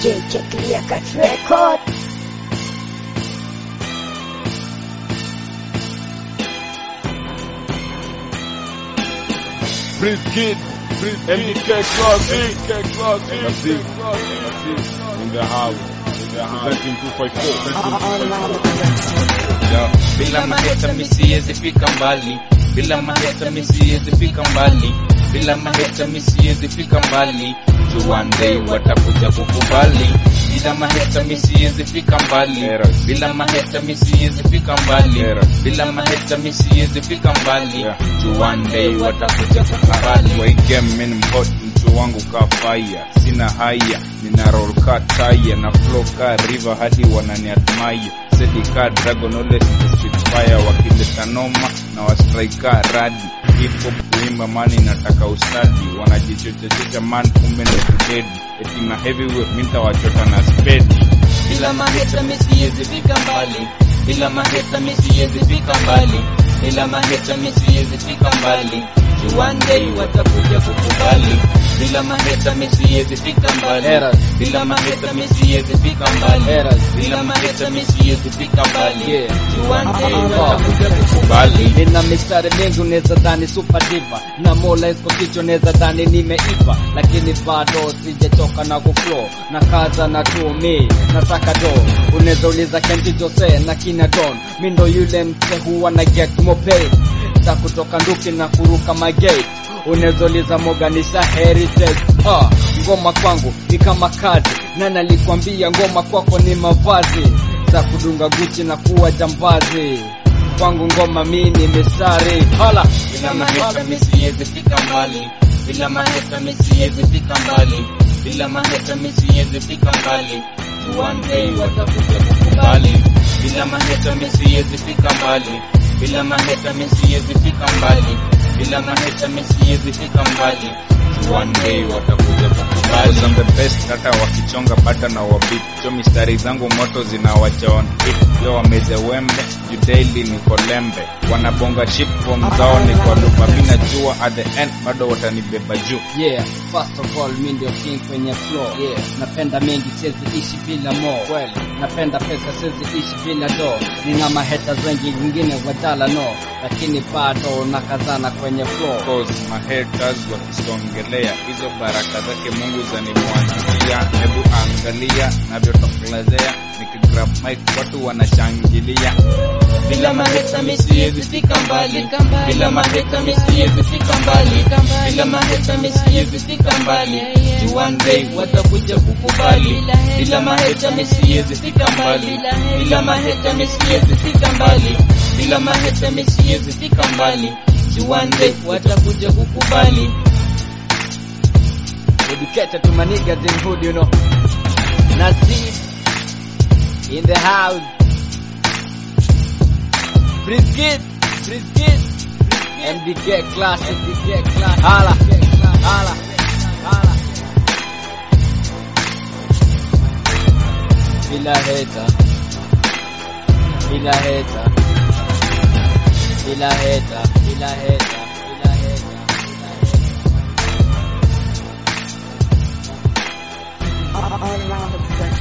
JK Clear Cut Record. Breathe Kid, MDK Classic, Classic, in the house, in the house, 13254, Yeah. Bila maheta mi siwezi fika mbali, bila maheta mi siwezi fika mbali, bila maheta mi siwezi fika mbali. Juu one day watakuja kukubali. Bila maheta mi siwezi fika mbali, Yes. bila maheta mi siwezi fika mbali, Yes. bila maheta mi siwezi fika mbali. Yeah. Juu one day watakuja kukubali. Kwa hii game mimi ni hot, mtu wangu ka fire, sina haya, nina roll ka tire na flow ka river hadi wanani admire. Sedi ka dragon always in the street fire, wakileta noma na wa strike ka radi. Hip hop kuimba mani nataka ustadi, wanajichochachocha man kumbe ndo kudedi. Eti na heavyweight mimi nitawachota na spedi. bila maheta mi siwezi fika mbali, bila maheta mi siwezi fika mbali, bila maheta mi siwezi fika mbali. Juu one day watakuja kukubali. Bila maheta mi siwezi fika mbali, Eras. bila maheta mi siwezi fika mbali, Eras. bila maheta mi siwezi fika mbali. Yeah. Juu one day Ah. watakuja kukubali. nina mistari mingi unaweza dhani super diva na mola iko kichwa unaweza dhani nimeiva lakini bado sijachoka na kuflow na kaza na tumi nataka do unaweza uliza Kenji Jose na kina Don mi ndo yule mse huwa na get more paid za kutoka nduki na kuruka magate unaweza uliza moganisha heritage ah, ngoma kwangu ni kama kazi na nalikwambia ngoma kwako ni mavazi za kudunga guchi na kuwa jambazi kwangu ngoma mini mistari hala bila maheta mi siwezi fika mbali, bila maheta mi siwezi fika mbali, bila maheta mi siwezi fika mbali. Juu one day watakuja kukubali. Bila maheta mi siwezi fika mbali, bila maheta mi siwezi fika mbali, bila maheta mi siwezi fika mbali. Juu one day watakuja kukubali. Cause I'm the best hata wakichonga bata na wabit cho mistari zangu moto zinawacha on hit yo wameze wembe juu daily niko lembe wanabonga ship form zao ni kwa lupa mina jua at the end bado watanibeba juu yeah first of all mi ndio king kwenye flow yeah napenda mengi siwezi ishi bila mo kweli napenda pesa siwezi ishi bila do nina maheta wengi wengine wadala no lakini bado nakazana kwenye flow cause my haters wakisongelea hizo baraka zake Mungu zanimwagilia hebu angalia navyotokelezea nikigrab mic watu wanashangilia Bila maheta mi siwezi fika mbali, bila maheta mi siwezi fika mbali, bila maheta mi siwezi fika mbali. Juu one day watakuja kukubali. Bila maheta mi siwezi fika mbali, bila maheta mi siwezi fika mbali, bila maheta mi siwezi fika mbali. Juu one day watakuja kukubali. dedicated to my niggas in hood you know Nasib in the house Brisket Brisket MDK class MDK class hala hala hala bila heta bila heta bila heta bila heta bila heta All around the production.